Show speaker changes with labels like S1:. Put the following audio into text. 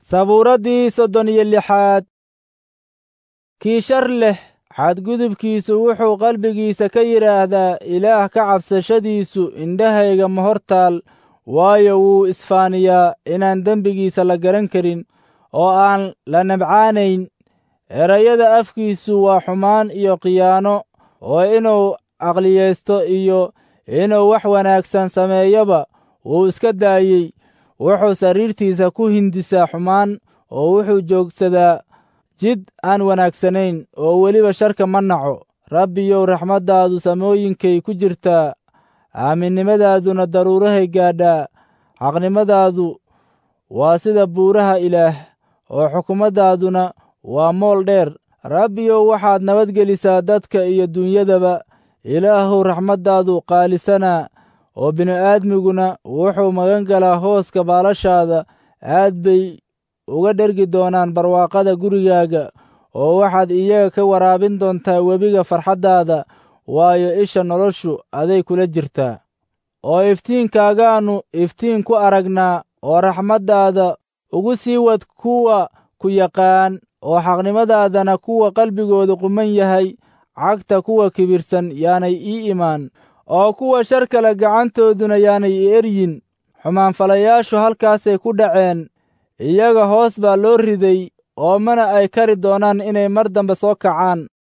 S1: sabuuraddii soddon iyo lixaad kii shar leh xadgudubkiisu wuxuu qalbigiisa ka yidhaahdaa ilaah ka cabsashadiisu indhahayga ma hortaal waayo wuu isfaaniyaa inaan dembigiisa la garan karin oo aan la nabcaanayn erayada afkiisu waa xumaan iyo khiyaano oo inuu aqliyaysto iyo inuu wax wanaagsan sameeyoba wuu iska daayey wuxuu sariirtiisa ku hindisaa xumaan oo wuxuu joogsadaa jid aan wanaagsanayn oo weliba sharka ma naco rabbiyow raxmaddaadu samooyinkay ku jirtaa aaminnimadaaduna daruurahay gaadhaa xaqnimadaadu waa sida buuraha ilaah oo xukumaddaaduna waa mool dheer rabbiyow waxaad nabadgelisaa dadka iyo dunyadaba ilaahuw raxmaddaadu qaalisanaa oo bini'aadmiguna wuxuu magan galaa hooska baalashaada aad bay uga dhergi doonaan barwaaqada gurigaaga oo waxaad iyaga ka waraabin doontaa webiga farxaddaada waayo isha noloshu aday kula jirtaa oo iftiinkaagaannu iftiin ku aragnaa oo raxmaddaada ugu sii wad kuwa ku yaqaan oo xaqnimadaadana kuwa qalbigooda quman yahay cagta kuwa kibirsan yaanay ii imaan oo kuwa shar kale gacantooduna yaanay i eryin xumaanfalayaashu halkaasay ku dhaceen iyaga hoos baa loo riday oo mana ay kari doonaan inay mar dambe soo kacaan